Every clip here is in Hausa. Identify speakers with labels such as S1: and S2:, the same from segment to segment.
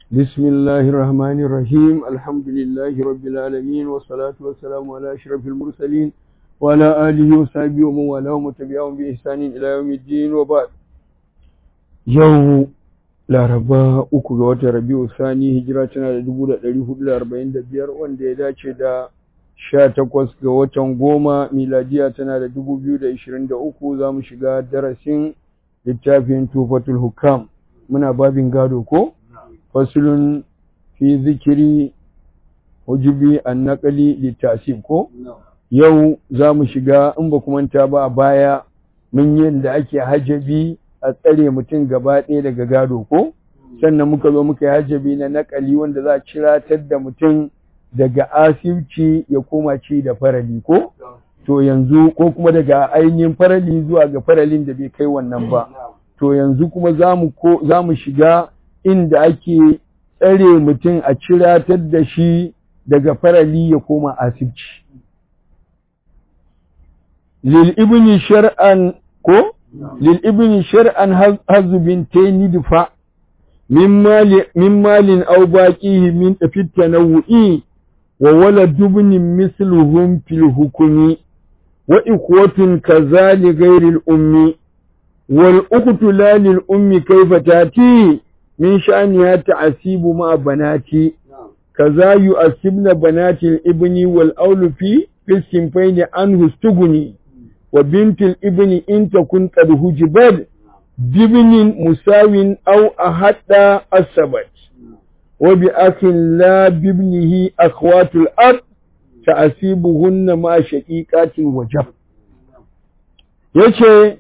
S1: بسم الله الرحمن الرحيم الحمد لله رب العالمين والصلاة والسلام على أشرف المرسلين وعلى آله وصحبه ومن والاه وتبعهم بإحسان إلى يوم الدين وبعد يوم laraba uku ga watan rabi'u sani hijira tana da dubu da ɗari hudu da arba'in da biyar wanda ya dace da sha takwas ga watan goma miladiya tana da dubu biyu da ishirin da uku za mu shiga darasin littafin tufatul hukam muna babin gado ko fasulun fi zikiri hujubi an naƙali littasib ko yau za mu shiga in ba manta ba a baya mun yi da ake hajabi a tsare mutum gaba ɗaya daga gado ko sannan muka zo muka yi hajjabi na nakali wanda za a ciratar da mutum daga asibci ya koma ci da farali ko to yanzu ko kuma daga ainihin farali zuwa ga faralin da bai kai wannan ba to yanzu kuma za mu shiga inda ake tsare mutum a ciratar da shi daga farali ya koma asibci lil ibni shar'an ko للابن شرعا هز بنتين دفع من مال من مال او باقيه من في التنوع وولد ابن مثلهم في الحكم وإخوة كذا لغير الأم والأخت لا للأم كيف تأتي من شأنها تعسيب مع بناتي كذا يؤسبن بنات الابن والأول في في السنفين عنه استغني وبنت الابن إن تكن قد هجبت بابن مساو أو أحد السبت وبأخ لا بابنه أخوات الأرض تأسيبهن مع شقيقات وجب yace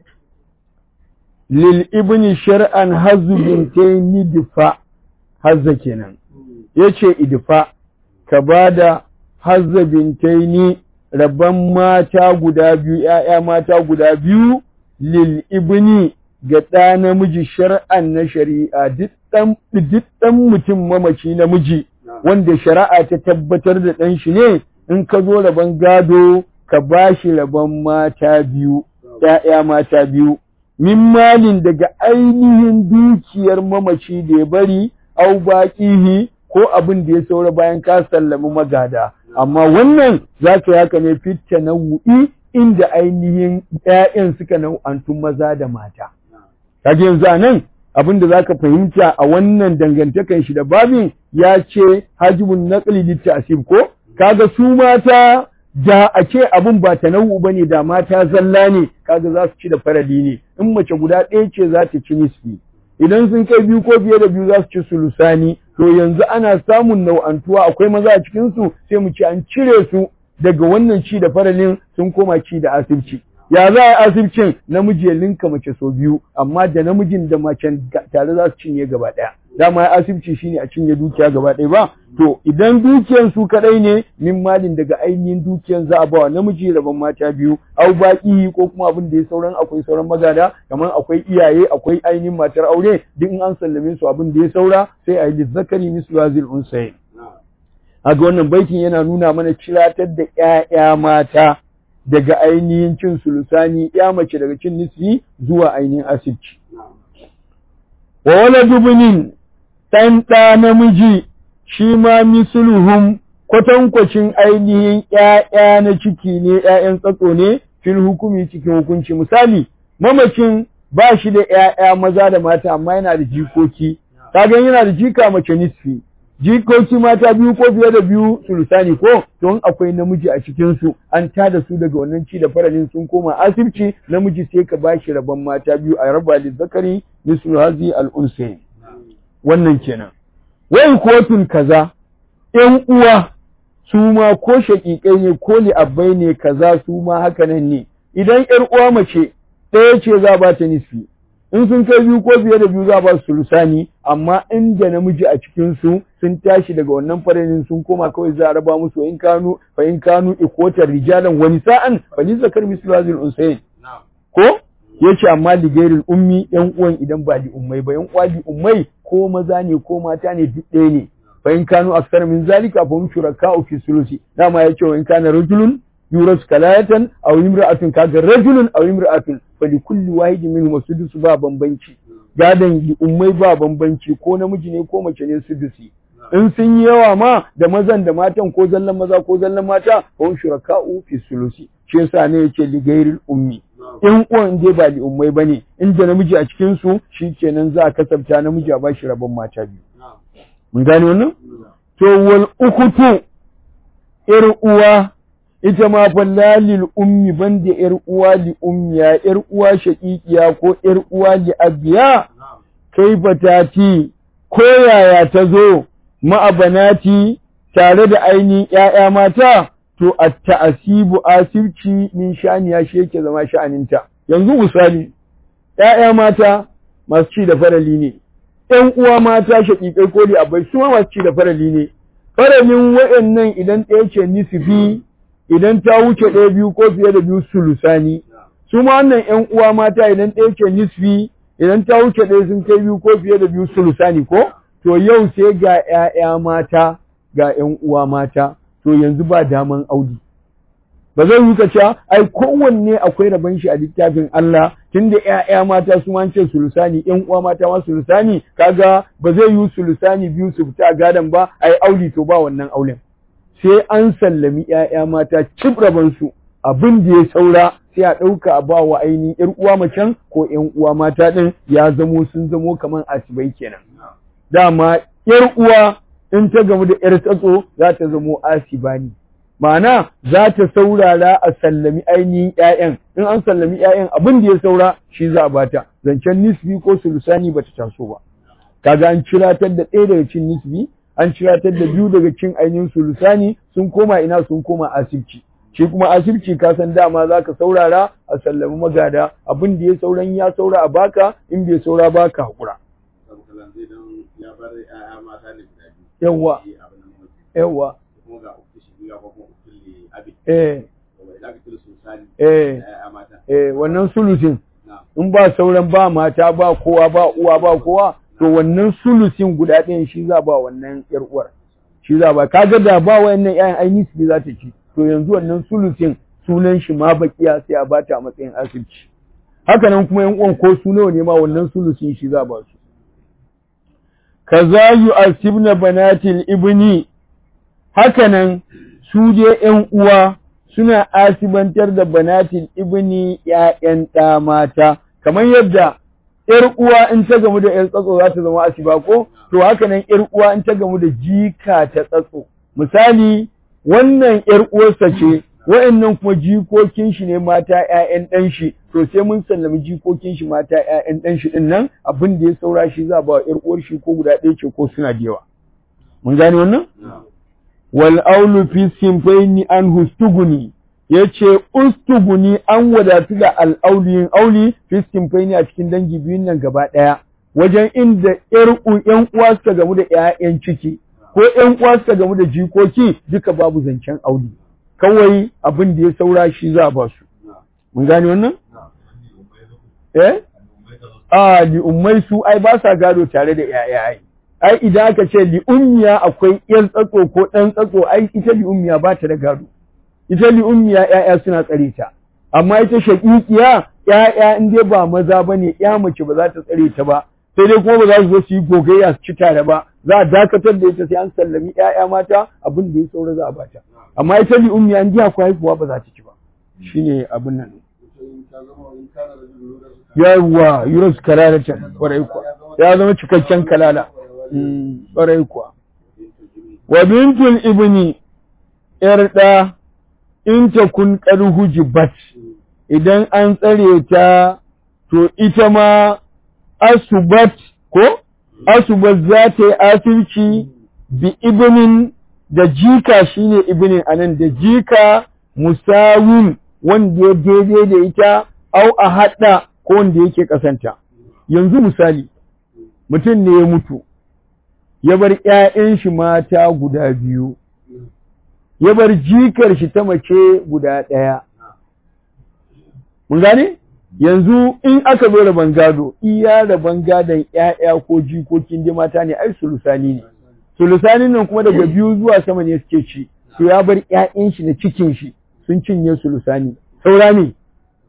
S1: lil ibni shar'an hazu bintaini difa hazza kenan yace idfa ka bada hazza bintaini rabban mata guda biyu ‘ya'ya mata guda biyu lil ibni ga ɗa namiji shar'an na shari'a duk ɗan mutum mamaci namiji wanda shari'a ta tabbatar da ɗan shi ne in ka zo rabon gado ka ba shi rabon mata biyu ‘ya'ya mata biyu min malin daga ainihin dukiyar mamaci da ya bari au baƙihi ko abin da ya saura bayan ka sallami magada amma wannan za ka yi haka ne fitta na wu'i inda ainihin ‘ya'yan suka nau'antun maza da mata. Kage yanzu a nan abin da za ka fahimta a wannan dangantakan shi da babin ya ce hajibun naƙali littasib ko? Kaga su mata da a ce abin ba ta nau'u ba ne da mata zalla ne kaga za su ci da farali ne in mace guda ɗaya ce za ta ci nisfi. Idan sun kai biyu ko fiye da biyu za su ci sulusani to yanzu ana samun nau'antuwa akwai maza a cikinsu sai mu ce an cire su daga wannan ci da faralin sun koma ci da asibci ya za a asibcin namiji ya linka mace sau biyu amma da namijin da macen tare za su cinye gaba ɗaya dama ya asibci shine a cinye dukiya gaba ɗaya ba to idan dukiyan su kaɗai ne min malin daga ainihin dukiyan za a ba wa namiji rabon mata biyu au baki ko kuma abin da ya sauran akwai sauran magada kamar akwai iyaye akwai ainihin matar aure duk in an sallame su abin da ya saura sai a yi lizzakari mislu hazil unsayin aga wannan baitin yana nuna mana ciratar da ƴaƴa mata daga ainihin cin sulusani ya mace daga cin nisfi zuwa ainihin asibci wa wala dubunin ɗan ɗa namiji shi ma misluhum kwatankwacin ainihin ƴaƴa na ciki ne ƴaƴan tsatso ne fil hukumi cikin hukunci misali mamacin ba shi da ƴaƴa maza da mata amma yana da jikoki kaga yana da jika mace nisfi jikoki mata biyu ko fiye da biyu sulusani ko don akwai namiji a cikin su an tada su daga wannan ci da faralin sun koma asibci namiji sai ka bashi rabon mata biyu a raba da zakari mislu hazi al wannan kenan wai kotun kaza ƴan uwa su ma ko shaƙiƙai ne ko li'abbai ne kaza su ma haka nan ne idan ƴar uwa mace ɗaya ce za ba ta nisfi in sun kai biyu ko fiye da biyu za ba su lusani amma inda namiji a cikin su sun tashi daga wannan farinin sun koma kawai za a raba musu in kanu fa in kanu ikotar rijalan wani sa'an fa ni zakar mislu hazil unsayin ko yace amma ligairil ummi yan uwan idan ba li ummai ba yan uwa li ummai ko maza ne ko mata ne duk ɗaya ne fa in kanu aksar min zalika fa hum shuraka'u fi sulusi dama yace wa in kana rajulun yuras kalayatan aw imra'atun kaga rajulun aw imra'atun fa li kulli wahidin minhum sudus ba bambanci gadon li'ummai ba bambanci ko namiji ne ko mace ne sudusi in sun yi yawa ma da mazan da matan ko zallan maza ko zallan mata hum shuraka'u fi sulusi shi yasa ne yake ligairil ummi in uwan dai ba li'ummai bane inda namiji a cikin su shikenan za a kasabta namiji a bashi rabon mata biyu mun gane wannan to wal ukutu ir uwa ita ma fa lalil ummi banda yar uwa li ummiya yar uwa shaqiqiya ko yar uwa li abiya kai batati ko yaya ta zo ma'abanati tare da ainihin ƴaƴa mata to at-ta'asibu asibci min shaniya shi yake zama sha'aninta yanzu misali ƴaƴa mata masu ci da farali ne ƴan uwa mata shaƙiƙai ko li abai su ma masu ci da farali ne faralin waɗannan idan ɗaya ce nisfi idan ta wuce ɗaya biyu ko fiye da biyu sulusani su ma wannan ƴan uwa mata idan ɗaya ce nisfi idan ta wuce ɗaya sun kai biyu ko fiye da biyu sulusani ko to yau sai ga ƴaƴa mata ga ƴan uwa mata to yanzu ba daman audi ba zai yi ka ai kowanne akwai rabon shi a littafin Allah tunda ƴaƴa mata su ma ce sulusani ƴan uwa mata ma sulusani kaga ba zai yi sulusani biyu su fita a gadan ba ai auli to ba wannan aulen sai an sallami ƴaƴa mata cib rabon su abin da ya saura sai a ɗauka a ba wa ainihin ƴar uwa macen ko ƴan uwa mata ɗin ya zamo sun zamo kamar asibai kenan dama ƴar uwa in ta gamu da ƴar tsatso za ta zamo asiba ne ma'ana za ta saurara a sallami ainihin ƴaƴan in an sallami ƴaƴan abin da ya saura shi za a bata zancen nisbi ko sulusani bata taso ba kaga an ciratar da ɗaya daga cin nisbi an ciratar da biyu daga cin ainihin sulusani sun koma ina sun koma asibci shi kuma asibci ka san dama za ka saurara a sallami magada abin da ya sauran ya saura a baka in bai saura baka haƙura yawwa yawwa eh eh eh wannan sulusin in ba sauran ba mata ba kowa ba uwa ba kowa to wannan sulusin guda ɗayan shi za ba wannan ƴar uwar shi za ba kaga da ba wayannan ƴaƴan ainihi su za ta ci to yanzu wannan sulusin sunan shi ma bakiya sai a bata a matsayin asibci haka nan kuma ƴan uwan ko su nawa ne ma wannan sulusin shi za ba su kaza yu'asibna banatil ibni haka nan su je ƴan uwa suna asibantar da banatil ibni ƴaƴan ɗa mata kamar yadda ‘yar uwa in ta gamu da ‘yar tsatso za ta zama asiba ko? To haka nan ‘yar uwa in ta gamu da jika ta tsatso. Misali, wannan ‘yar uwarsa ce, wa'annan kuma jikokin shi ne mata ‘ya'yan ɗan shi, to sai mun sallami jikokin shi mata ‘ya'yan ɗan shi ɗin nan abin da ya saura shi za ba wa ‘yar uwar shi ko guda ɗaya ce ko suna da yawa. Mun gane wannan? Wal aulu fi simfaini an hustuguni. ya ce ustuguni an wadatu da al'auliyin auli fiskin faini a cikin dangi biyun nan gaba ɗaya wajen inda ‘yan uwa suka gamu da ‘ya'yan ciki ko ‘yan uwa suka gamu da jikoki duka babu zancen auli kawai abin da ya saura shi za a ba su mun gane wannan? eh? a li'ummai su ai ba sa gado tare da ‘ya'ya ai ai idan aka ce li'ummiya akwai ‘yan tsatso ko ɗan tsatso ai ita li'ummiya ba ta da gado ita li ummiya ƴaƴa suna tsare ta amma ita shaqiqiya ƴaƴa in dai ba maza bane ƴa mace ba za ta tsare ta ba sai dai kuma ba za su zo su yi gogayya su ci tare ba za a dakatar da ita sai an sallami ƴaƴa mata abin da ya saura za a bata amma ita li ummiya in ji akwai haihuwa ba za ta ci ba shine abin nan yawwa yunus kalalatan ƙwarai kuwa ya zama cikakken kalala ƙwarai kuwa wa bintul ibni ƴar ɗa in ta kun hujibat idan an tsare ta to ita ma asubat ko asubat za ta yi asirci bi ibnin da jika shine ibnin anan da jika musawin wanda ya daidai da ita au a haɗa ko wanda yake ƙasanta yanzu misali mutum ne ya mutu ya bar ‘ya'yan shi mata guda biyu ya bar jikar shi ta mace guda ɗaya. Mun gane? Yanzu in aka zo rabon gado, iya rabon gadon ‘ya'ya ko jikokin da mata ne, ai sulusani ne. Sulusanin nan kuma daga biyu zuwa sama ne suke ci, to ya bar ‘ya'yan shi na cikin shi sun cinye sulusani. Saura ne?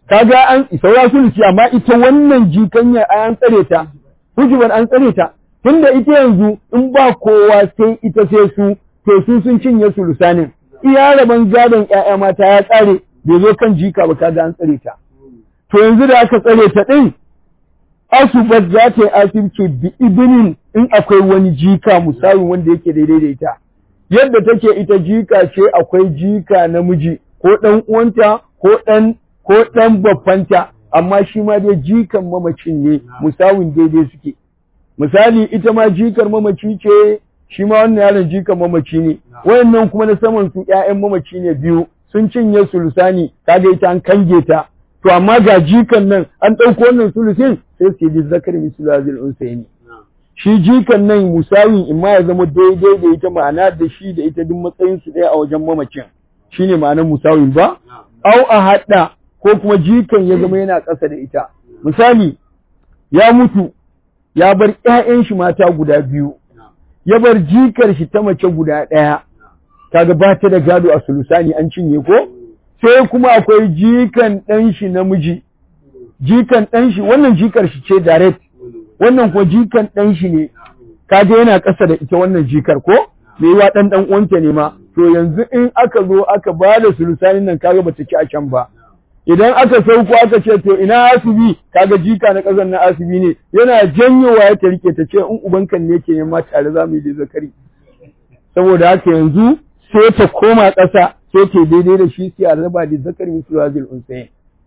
S1: kaga an saura sulusi amma ita wannan jikanya an tsare ta hujuban an tsare ta tunda ita yanzu in ba kowa sai ita sai su to su sun cinye sulusanin iya rabon gadon ƴaƴa mata ya tsare bai zo kan jika ba kaga an tsare ta to yanzu da aka tsare ta din asubat za ta yi asibci bi ibinin in akwai wani jika musawi wanda yake daidai da ita yadda take ita jika ce akwai jika namiji ko ɗan uwanta ko ɗan ko ɗan baffanta amma shi ma dai jikan mamacin ne musawin daidai suke misali ita ma jikar mamaci ce shi ma wannan yaron jikan mamaci ne wayannan kuma na saman su ƴaƴan mamaci ne biyu sun cinye sulusani kaga ita an kange ta to amma ga jikan nan an ɗauko wannan sulusin sai su yi zakari mislu hazil unsayni shi jikan nan musawin imma ya zama daidai da ita ma'ana da shi da ita duk matsayin su ɗaya a wajen mamacin shine ma'anar musawin ba au a haɗa ko kuma jikan ya zama yana ƙasa da ita misali ya mutu ya bar ƴaƴan shi mata guda biyu ya bar jikar shi ta mace guda ɗaya kaga ba ta da gado a sulusani an cinye ko sai kuma akwai jikan ɗan shi namiji jikan ɗan shi wannan jikar shi ce direct wannan ko jikan ɗan shi ne kaga yana ƙasa da ita wannan jikar ko me yiwa ɗan ɗan uwanta ne ma to yanzu in aka zo aka ba da sulusanin nan kaga bata ci a can ba idan aka sauko aka ce to ina asibi kaga jika na ƙasar na asibi ne yana janyowa ya ta rike ta ce in ubankan ne ke ma tare za mu yi da zakari saboda haka yanzu sai ta koma ƙasa sai ta daidai da shi sai a raba da zakari mislu hazil unsayin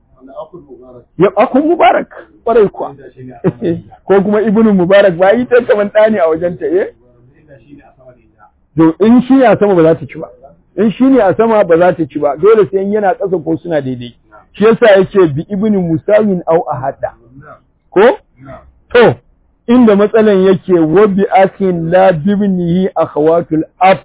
S1: ya akun mubarak kwarai kuwa ko kuma ibnu mubarak ba yi ta kaman ɗani a wajen ta eh to in shi ne a sama ba za ta ci ba in shi ne a sama ba za ta ci ba dole sai yana ƙasa ko suna daidai shi yasa yake bi ibnu musawin au ahada ko to inda matsalan yake wa bi akin la bibnihi akhawatul ab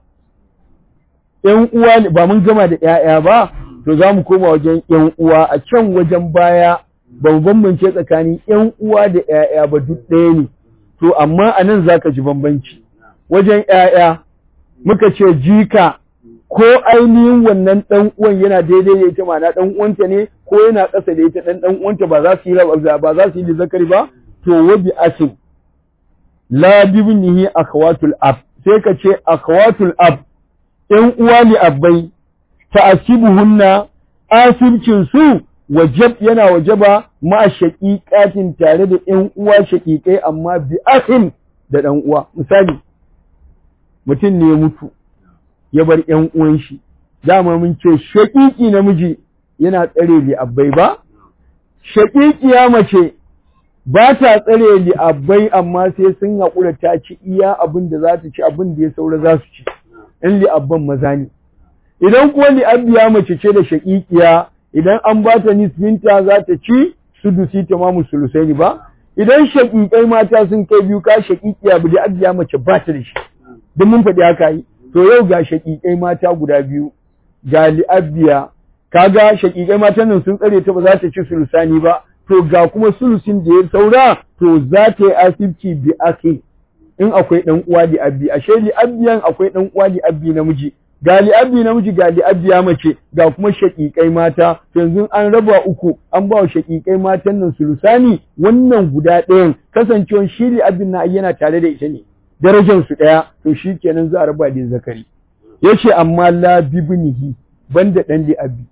S1: yan uwa ba mun gama da ƴaƴa ba to za mu koma wajen ƴan uwa a can wajen baya ba mu bambance tsakanin ƴan uwa da ƴaƴa ba duk ɗaya ne to amma a nan za ka ji bambanci wajen ƴaƴa muka ce jika ko ainihin wannan ɗan uwan yana daidai da ita ma'ana ɗan uwanta ne ko yana ƙasa da ita ɗan ɗan uwanta ba za su yi ba za su yi zakari ba to wabi asin la bibnihi akhawatul ab sai ka ce akhawatul ab ƴan uwa ne abbai ta'asibuhunna asibcin su wajab yana wajaba ma shaqiqatin tare da ƴan uwa shaqiqai amma bi akhin da ɗan uwa misali mutum ne ya mutu ya bar ƴan uwan shi dama mun ce shaqiqi namiji yana tsare li abbai ba shaqiqiya mace ba ta tsare li abbai amma sai sun haƙura ta ci iya abin da za ta ci abin da ya saura za su ci in li abban maza ne idan kuwa li'abbiya mace ce da shaƙiƙiya idan an ba ta nisbinta za ta ci sudusi tamamu sulusaini ba idan shaƙiƙai mata sun kai biyu ka shaƙiƙiya bu li'abbiya mace ba ta da shi don mun faɗi haka yi to yau ga shaƙiƙai mata guda biyu ga li'abbiya kaga shaƙiƙai matan nan sun tsare ta ba za ta ci sulusani ba to ga kuma sulusin da ya saura to za ta yi asibci bi akhi in akwai ɗan uwa li'abbi ashe li'abbiyan akwai ɗan uwa li'abbi namiji ga li'abbi namiji ga li'abbiya mace ga kuma shaƙiƙai mata yanzu an raba uku an ba wa shaƙiƙai matan nan sulusani wannan guda ɗayan kasancewan shi li'abbin na yana tare da ita ne darajar su ɗaya to shi kenan za a raba da zakari yace amma la bibnihi banda ɗan li'abbi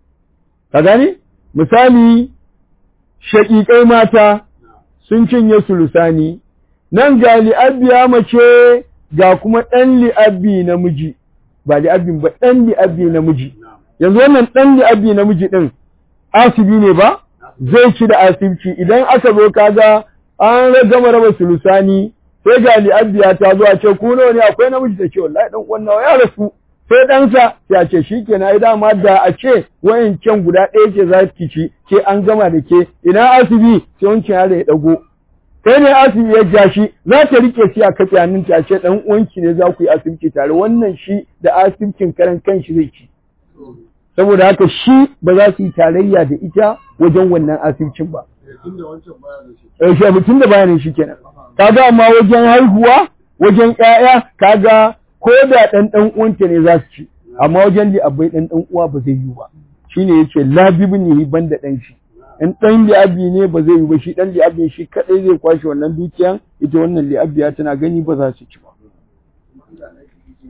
S1: ka gane misali shaƙiƙai mata sun cinye sulusani nan ga li'abbiya mace ga kuma ɗan li'abbi namiji ba li'abbin ba ɗan li'abbi namiji yanzu wannan ɗan li'abbi namiji ɗin asibi ne ba zai ci da asibci idan aka zo kaga an gama raba sulusani sai ga li'abbiya ta zo a ce ku nawa ne akwai namiji ta ce wallahi dan uwan nawa ya rasu sai ɗansa ya ce shi ke na dama da a ce wayancan guda ɗaya ce za ki ci ke an gama da ke ina asibi sai wancan yaro ya ɗago kai ne asibi ya ja shi za ta rike shi a kafe hannun ta ce dan uwanki ne za ku yi asibiti tare wannan shi da asibicin karan kanshi zai ci saboda haka shi ba za su yi tarayya da ita wajen wannan asibicin ba eh shi mutum da bayanin shi kenan kaga amma wajen haihuwa wajen ƴaƴa kaga ko da ɗan ɗan uwanta ne za su ci amma wajen li abai ɗan ɗan uwa ba zai yi ba shine yace la bibnihi banda ɗan shi in ɗan li'abi ne ba zai yi ba shi ɗan li'abin shi kaɗai zai kwashe wannan dukiyan ita wannan li'abiya tana gani ba za su ci ba